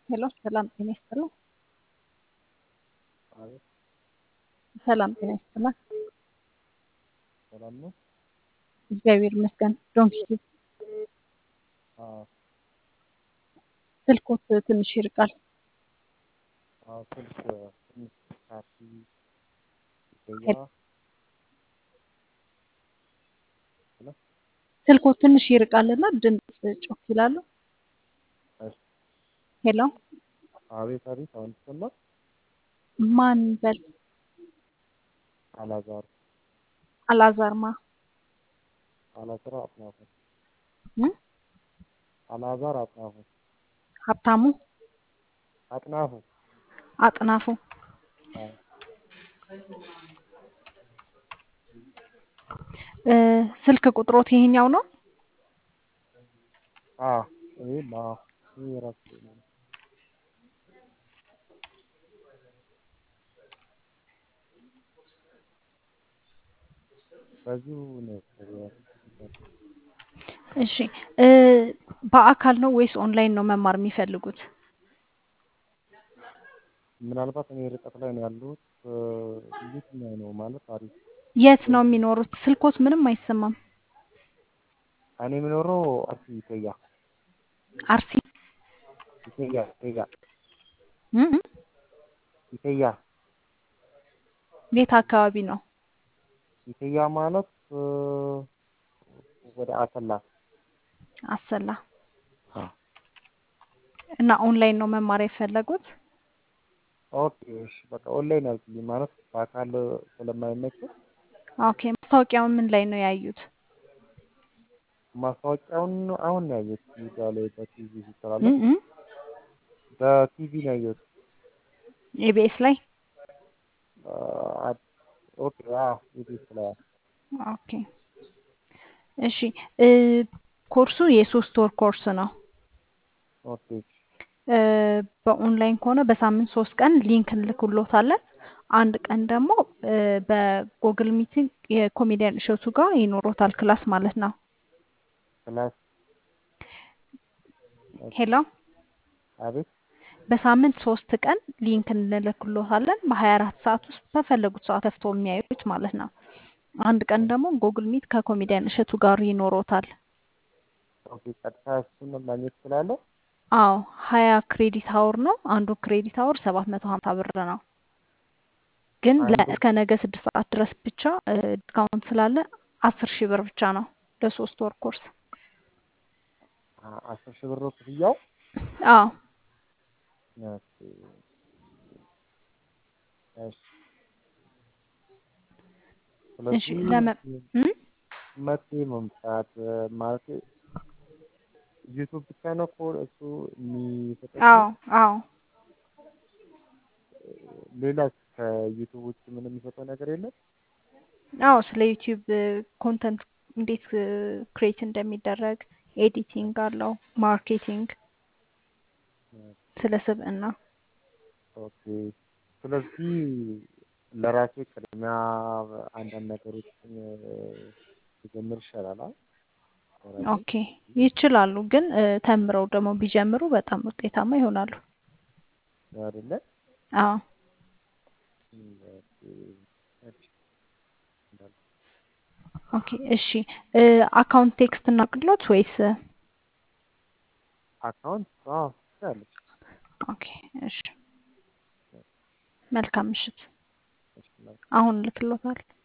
ሄሎ ሰላም ጤና ይስጥልኝ። አቤት ሰላም ጤና ይስጥልኝ። ሰላም ነው? እግዚአብሔር ይመስገን። ዶንኪ አዎ ስልኮት ትንሽ ይርቃል። አዎ ስልክ ትንሽ ካርዲ ይቆያ ሄሎ ስልኮት ትንሽ ይርቃልና ድምፅ ጮክ ይላሉ። እሺ ሄሎ አቤት አቤት አሁን ይሰማል? ማን በል አላዛር አላዛርማ አላዛር አጥናፉ እ? አላዛር አጥናፉ ሀብታሙ አጥናፉ አጥናፉ አዎ እ፣ ስልክ ቁጥሮት ይሄኛው ነው? አዎ ይሄም አዎ ይሄ የራሱ ነው። በዚሁ ነው እሺ እ፣ በአካል ነው ወይስ ኦንላይን ነው መማር የሚፈልጉት? ምናልባት እኔ ርቀት ላይ ነው ያለሁት እ፣ የትኛው ነው ማለት አሪፍ የት ነው የሚኖሩት? ስልኮት ምንም አይሰማም። እኔ የምኖረው አርሲ ይተያ አርሲ ይተያ ይተያ እ እ፣ ይተያ የት አካባቢ ነው? ይተያ ማለት እ፣ ወደ አሰላ አሰላ አዎ እና ኦንላይን ነው መማር የፈለጉት? ኦኬ እሺ በቃ ኦንላይን አልኩልኝ ማለት በአካል ስለማይመች ኦኬ ማስታወቂያውን ምን ላይ ነው ያዩት? ማስታወቂያውን አሁን ነው ያየሁት ሚዲያ ላይ በቲቪ እ ሲተላለፍ እ፣ በቲቪ ነው ያየሁት ኢቢኤስ ላይ አ፣ አ- ኦኬ አዎ ኢቢኤስ ላይ አዎ። ኦኬ እሺ እ፣ ኮርሱ የሶስት ወር ኮርስ ነው። ኦኬ እ፣ በኦንላይን ከሆነ በሳምንት ሶስት ቀን ሊንክ እንልክሎታለን። አንድ ቀን ደግሞ እ፣ በጉግል ሚቲንግ የኮሜዲያን እሸቱ ጋር ይኖሮታል ክላስ ማለት ነው። ክላስ ሄሎ አቤት በሳምንት ሶስት ቀን ሊንክ እንልክሎታለን። በሀያ አራት ሰዓት ውስጥ በፈለጉት ሰዓት ከፍተው የሚያዩት ማለት ነው። አንድ ቀን ደግሞ ጉግል ሚት ከኮሜዲያን እሸቱ ጋር ይኖሮታል። ኦኬ ቀጥታ እሱን ማግኘት እችላለሁ? አዎ ሀያ ክሬዲት አወር ነው። አንዱ ክሬዲት አወር ሰባት መቶ ሀምሳ ብር ነው። ግን አንዱ ለ- እስከ ነገ ስድስት ሰዓት ድረስ ብቻ እ፣ ዲስካውንት ስላለ አስር ሺህ ብር ብቻ ነው ለሶስት ወር ኮርስ። አ- አስር ሺህ ብር ነው ክፍያው? አዎ ኦኬ እሺ እሺ ስለዚህ ለመ እ? መቼ መምጣት እ፣ ማለት ዩቱብ ብቻ ነው እኮ እሱ የሚሰጠው አዎ ትምህርት? አዎ ሌላ ከዩቱብ ውጭ ምንም የሚሰጠው ነገር የለም? አዎ ስለ ዩቲዩብ ኮንተንት እንዴት ክሬት እንደሚደረግ ኤዲቲንግ አለው፣ ማርኬቲንግ፣ ስለ ስብዕና። ኦኬ ስለዚህ ለራሴ ቅድሚያ አንዳንድ ነገሮችን ብጀምር ይሻላል አ ለራሴ ኦኬ ይችላሉ፣ ግን እ፣ ተምረው ደግሞ ቢጀምሩ በጣም ውጤታማ ይሆናሉ። አይደለ? አዎ እም፣ ኦኬ እሺ እንዳልኩ ኦኬ እሺ እ፣ አካውንት ቴክስት እናቅሎት ወይስ? አካውንት አዎ ትችላለች። ኦኬ እሺ መልካም ምሽት። እሺ መልካም አሁን ልክሎታል።